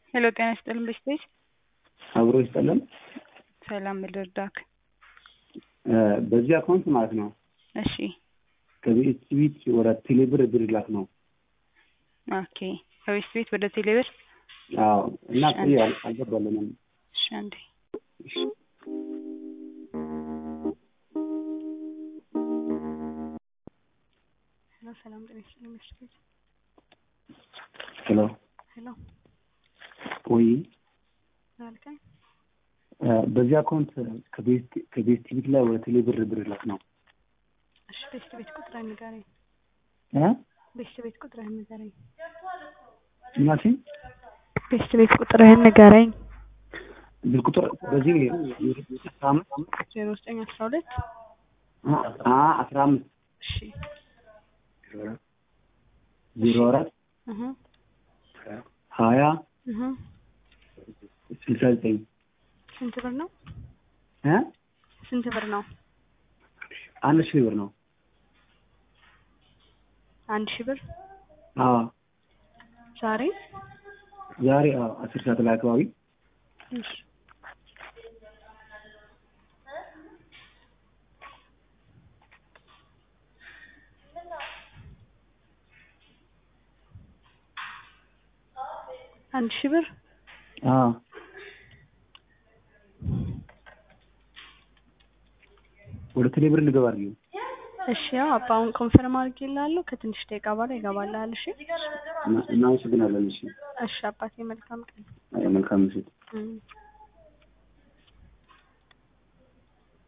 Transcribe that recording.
ሄሎ ጤና ይስጥልን በስቴጅ አብሮ ይስጠለን። ሰላም ልርዳክ? በዚህ አካውንት ማለት ነው እሺ ከቤት ቤት ወደ ቴሌብር ብር ላክ ነው። ኦኬ ከቤት ቤት ወደ ቴሌብር አዎ እና ቆይ አል- አልገባልንም። እሺ አንዴ ሄሎ ሰላም ጤና ይስጥልን በስቴጅ ሄሎ ሄሎ ቆይ ምን አልከኝ? በዚህ አካውንት ከቤት ከቤት ቤት ላይ ወደ ቴሌብር ብር ላክ ነው። እሺ ቤት ቤት ቁጥርህን ንገረኝ። እ ቤት ቤት ቁጥርህን ንገረኝ። እናቴ ቤት ቤት ቁጥርህን ንገረኝ። ብር ቁጥር በዚህ አስራ አምስት ዜሮ ዘጠኝ አስራ ሁለት አ አስራ አምስት እሺ ዜሮ አራት እህ ሀያ እህ ስልሳ ዘጠኝ ስንት ብር ነው? እ ስንት ብር ነው? አንድ ሺህ ብር ነው። አንድ ሺህ ብር አዎ ዛሬ ዛሬ አዎ አስር ሰዓት ላይ አካባቢ እሺ አንድ ሺህ ብር አዎ ወደ ቴሌብር ልገባ ነው። እሺ ያው አባ አሁን ኮንፈርም አድርጌልሃለሁ። ከትንሽ ደቂቃ በኋላ ይገባልሃል። እሺ እናመሰግናለን። እሺ እሺ አባቴ መልካም ቀን። መልካም ምሽት። እም